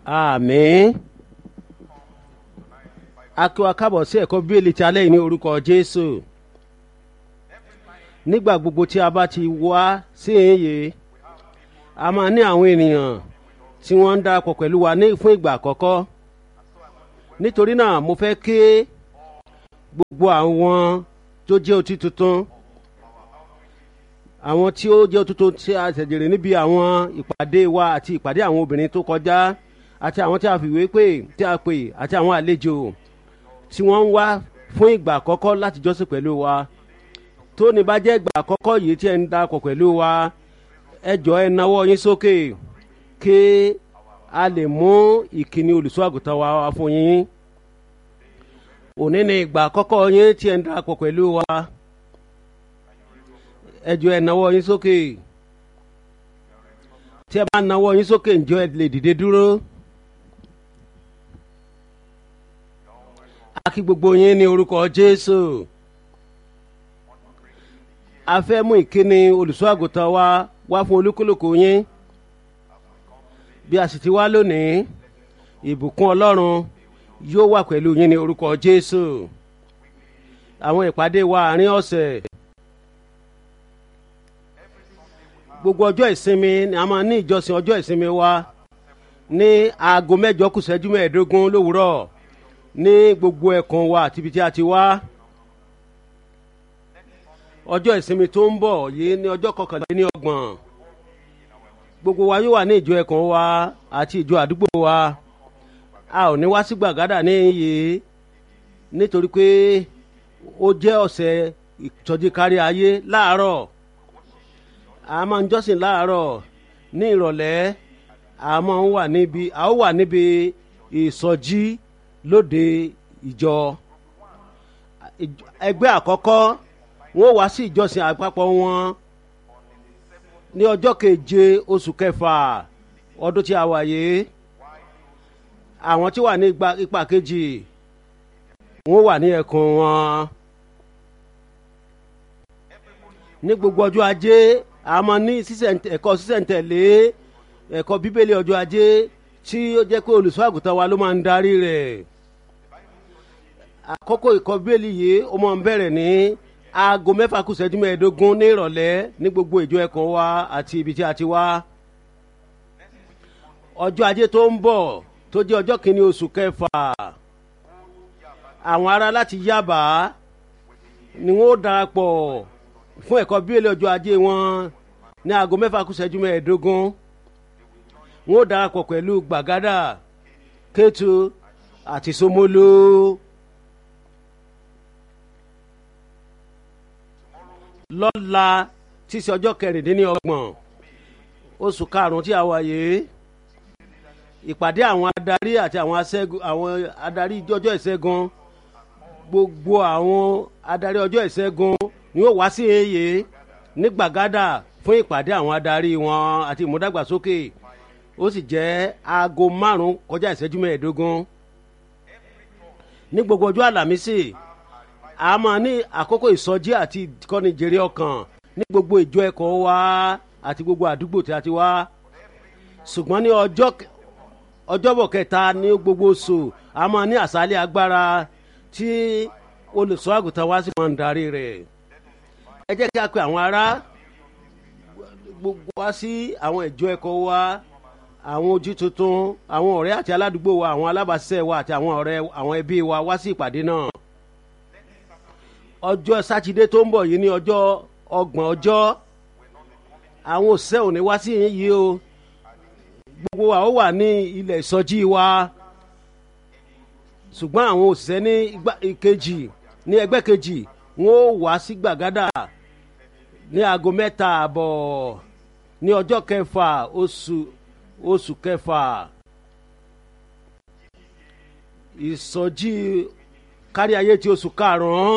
àmín a kí wa kábọ̀ sí ẹ̀kọ́ bíbélì tí alẹ́ yìí ní orúkọ jésù nígbà gbogbo tí a bá ti wá sí èyí a máa ní àwọn ènìyàn tí wọ́n ń darapọ̀ pẹ̀lú wa ní fún ìgbà àkọ́kọ́ nítorí náà mo fẹ́ kí gbogbo àwọn tó jẹ́ otí tuntun àwọn tí ó jẹ́ tuntun tí a ṣẹ̀jẹ̀rẹ̀ níbi àwọn ìpàdé wa àti ìpàdé àwọn obìnrin tó kọjá àti àwọn tí a fìwé pè tí a pè àti àwọn àlejò tí wọ́n ń wá fún ìgbà àkọ́kọ́ láti jọ́sìn pẹ̀lú wa tó ní bá jẹ́ ìgbà àkọ́kọ́ yìí tí ẹ ń darapọ̀ pẹ̀lú wa ẹ jọ ẹ nawọ́ yín sókè kí a lè mú ìkíni olùṣọ́ àgùntàn wa wá fún yín òní ni ìgbà àkọ́kọ́ yín tí ẹ ń darapọ̀ pẹ̀lú wa ẹ jọ ẹ nawọ́ yín sókè tí ẹ bá nawọ́ yín sókè ǹjọ́ ẹ lè dìde dúró. a kí gbogbo yín ní orúkọ jésù a fẹ́ mú ìkíni olùṣọ́ àgùntàn wa wá fún olúkúlùkù yín bí a sì ti wá lónìí ìbùkún ọlọ́run yóò wà pẹ̀lú yín ní orúkọ jésù àwọn ìpàdé wa àárín ọ̀sẹ̀ gbogbo ọjọ́ ìsinmi ni a máa ní ìjọsìn ọjọ́ ìsinmi wa ní aago mẹ́jọ kù ṣẹ́jú mẹ́ẹ̀ẹ́dógún lówùúrọ̀ ní gbogbo ẹ̀kan wa àti ibi tí a ti wá ọjọ́ ìsinmi tó ń bọ̀ yìí ní ọjọ́ kọkànlélẹ́ní ọgbọ̀n gbogbo wa yóò wà ní ìjọ ẹ̀kan wa àti ìjọ àdúgbò wa a ò ní wá sí gbàgádà ní yìí nítorí pé ó jẹ́ ọ̀sẹ̀ ìtọ́jú kárí ayé láàárọ̀ a máa ń jọ́sìn láàárọ̀ ní ìrọ̀lẹ́ a máa ń wà níbi a ó wà níbi ìsọjí lóde ìjọ ẹgbẹ́ àkọ́kọ́ wọ́n wá sí ìjọsìn àpapọ̀ wọn ní ọjọ́ keje oṣù kẹfà ọdún tí a wà yìí àwọn tí wà ní ipa kejì wọ́n wà ní ẹkùn wọn ní gbogbo ọjọ́ ajé a máa ní ẹ̀kọ́ sísẹ̀ntẹ̀lé ẹ̀kọ́ bíbélì ọjọ́ ajé tí ó jẹ́ pé olùṣọ́ àgùntàn wa ló máa ń darí rẹ̀ àkókò ìkọ́ bíbélì yìí ó máa ń bẹ̀rẹ̀ ní aago mẹ́fà kù ṣẹ́jú mẹ́ẹ̀ẹ́dógún ní ìrọ̀lẹ́ ní gbogbo ìjọ ẹ̀kan wa àti ibi tí a ti wá ọjọ́ ajé tó ń bọ̀ tó jẹ́ ọjọ́ kìíní oṣù kẹfà àwọn ará láti yábà ni wọ́n darapọ̀ fún ẹ̀kọ́ bíbélì ọjọ́ ajé wọn ní aago mẹ́fà kù ṣẹ́jú mẹ́ẹ̀ẹ́dógún wọ́n darapọ̀ pẹ̀lú gbàgádà kétu àti somolo. lọ́la tí í ṣe ọjọ́ kẹrìndínlọ́gbọ̀n oṣù karùn-ún tí a wà yìí ìpàdé àwọn adarí àti àwọn aṣẹ́gun àwọn adarí ọjọ́ ìṣẹ́gun gbogbo àwọn adarí ọjọ́ ìṣẹ́gun ni yóò wá sí èyí ní gbàgádà fún ìpàdé àwọn adarí wọn àti ìmúdàgbàsókè ó sì jẹ́ aago márùn-ún kọjá ìṣẹ́jú mẹ́ẹ̀ẹ́dógún ní gbogbo ọjọ́ àlàmísì a máa ní àkókò ìsọjí àti ìkọ́ni jèrè ọkàn ní gbogbo ìjọ ẹ̀kọ́ wa àti gbogbo àdúgbò tí a ti wá ṣùgbọ́n ní ọjọ́ ọjọ́bọ̀ kẹta ní gbogbo oṣù a máa ní àṣálẹ̀ agbára tí olùṣọ́ àgùntàn wa sì máa ń darí rẹ̀ ẹ jẹ́ kí a pe àwọn ará gbogbo wa sí àwọn ìjọ ẹ̀kọ́ wa àwọn ojú tuntun àwọn ọ̀rẹ́ àti aládùúgbò wa àwọn alábàáṣiṣẹ́ wa àti àwọn ọ̀rẹ́ àwọn ẹbí wa wá sí ìpàdé náà ọjọ́ sátidé tó ń bọ̀ yìí ní ọjọ́ ọgbọ̀n ọjọ́ àwọn òṣìṣẹ́ òní wá sí yìí o gbogbo wa ó wà ní ilẹ̀ ìsọjí wa ṣùgbọ́n àwọn òṣìṣẹ́ ní ìkejì ní ẹgbẹ́ kejì wọ́n ó wá sí gbàgádà ní aago mẹ́ta àbọ̀ ní ọjọ́ kẹfà oṣù oṣù kẹfà ìsọjí kárí ayé ti oṣù karùn-ún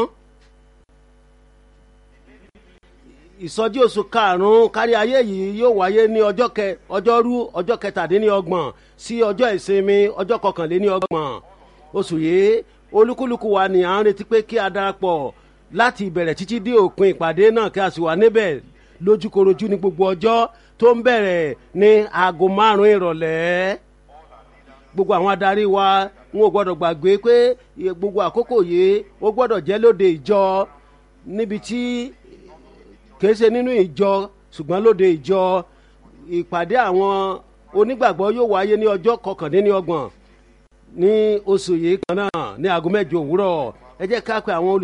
ìsọjí oṣù karùn-ún kárí ayé yìí yóò wáyé ní ọjọ́ kẹ ọjọ́rú ọjọ́ kẹtàdínlọ́gbọ̀n sí ọjọ́ ìsinmi ọjọ́ kọkànléníọgbọ̀n oṣù yìí olúkúlùkù wa ni à ń retí pé kí a darapọ̀ láti ìbẹ̀rẹ̀ títí dé òpin ìpàdé náà kí a sì wà níbẹ̀ lójúkorojú ní gbogbo ọjọ́ tó ń bẹ̀rẹ̀ ní aago márùn-ún ìrọ̀lẹ́ gbogbo àwọn adarí wa n ò gbọ́dọ̀ gbàgbé pé gbogbo àkókò yìí ó gbọ́dọ̀ jẹ́ lóde ìjọ níbi tí kìí ṣe nínú ìjọ ṣùgbọ́n lóde ìjọ ìpàdé àwọn onígbàgbọ́ yóò wáyé ní ọjọ́ kọkàndínlọ́gbọ̀n ní oṣù yìí kan náà ní aago mẹ́jọ òwúrọ̀ ẹ jẹ́ ká pe àwọn olùsọ.